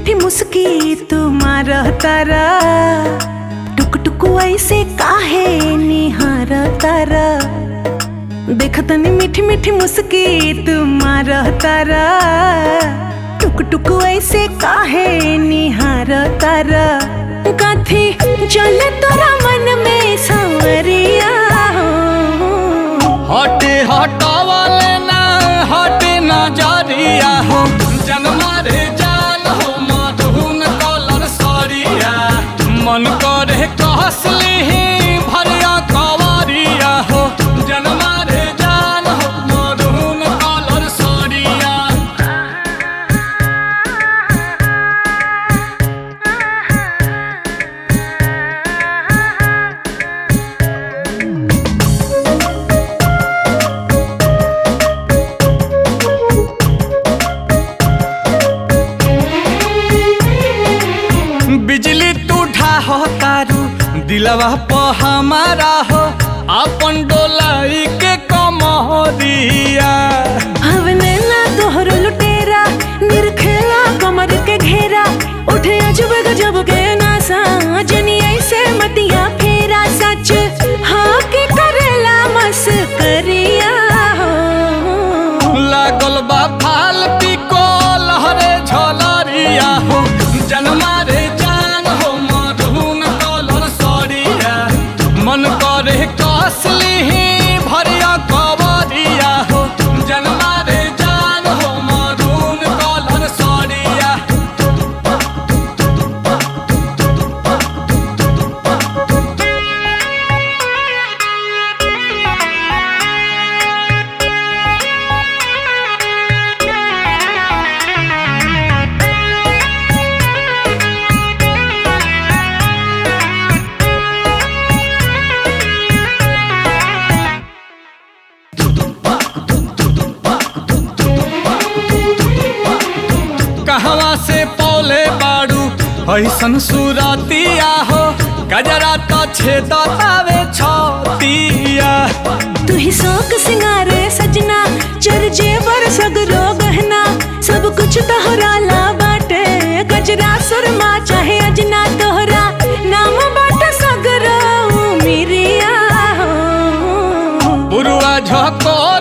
मीठी मुस्की तुम्हार तारा टुक टुक ऐसे काहे निहार तारा देखतनी मीठी मीठी मुस्की तुम्हार तारा टुक टुक ऐसे काहे निहार तारा कथी चले तोरा मन में सांवरिया हो हटे हटावले ना हटे नजरिया हो जनमा रे जान हो मधुन कलर सरिया मन करे कहसली भरिया कवरिया हो जनमा रे जान हो मधुन कलर सरिया बिजली तू ढाहो तारू दिलवा प हमारा हो अपन डोलाई के कमरिया हवने ना तोहर लुटेरा निरखेला कमर के घेरा उठे अजब गजब के नासा जनी ऐसे मतिया फेरा सच हाँ के करेला मस करिया हो लागल बा फाल पिको लहरे झलरिया हो जनमा रे जान हो मधुन कलर सरिया मन करे कसली भरिया कवरिया हो जनमा रे जान हो मधुन कलर सरिया कहवा से पौले बाड़ू ऐसन सुरतिया हो गजरा तो छेदतावे छतिया तू ही शौक सिंगारे सजना चर जेवर सगरो गहना सब कुछ तोहरा ला बाटे गजरा सुरमा चाहे अजना तोहरा नाम बाटे सगरो मिरिया हो बुरुआ झकोर